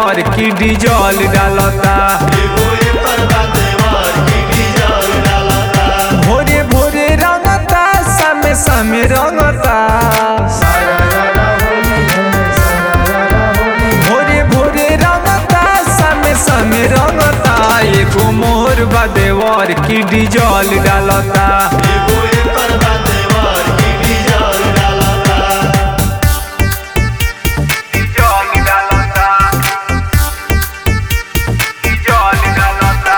देवर की डीजल डालता भोरे भोरे रंगता सामे सामे रंगता भोरे भोरे रंगता सामे सामे रंगता एगो मोर बा देवर की डीजल डालता डीजल डालता डीजल डालता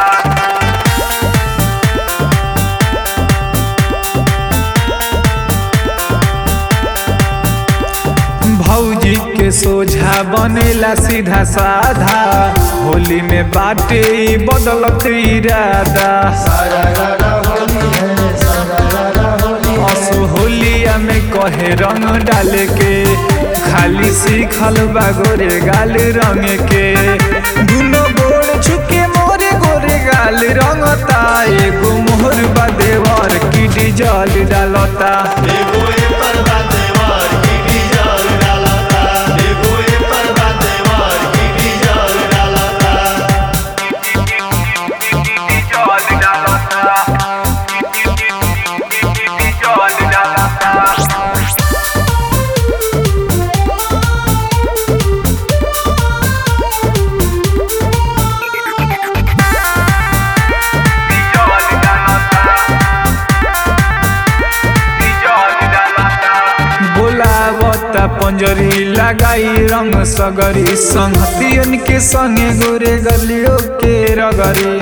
भौजी के सोझा बनेला सीधा साधा होली में बाटे ई बदलत इरादा असो होलिया में कहे रंग डाले के खाली सीखल बा गोरे गाल रंग के दुनो गोड़ छुके मोरे गोरे गाल रंगता एगो मोहर बा देवर की डीजल डालता डीजल डालता डीजल डालता बोलावता पंजरी लगाई रंग सगरी संगतियन के संगे गोरे गलियों के रगरी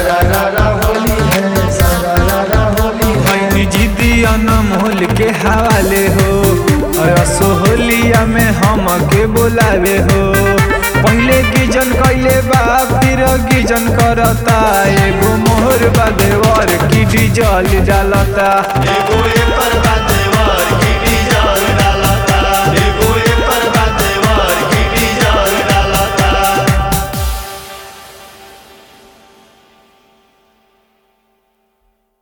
भैनी जिदी अनमोल के हवाले हो रसो होलिया में हम के बोलावे हो पहले गिजन कैले बा फिर गिजन करता एगो मोहर बा देवर की डीजल डालता एगो एकर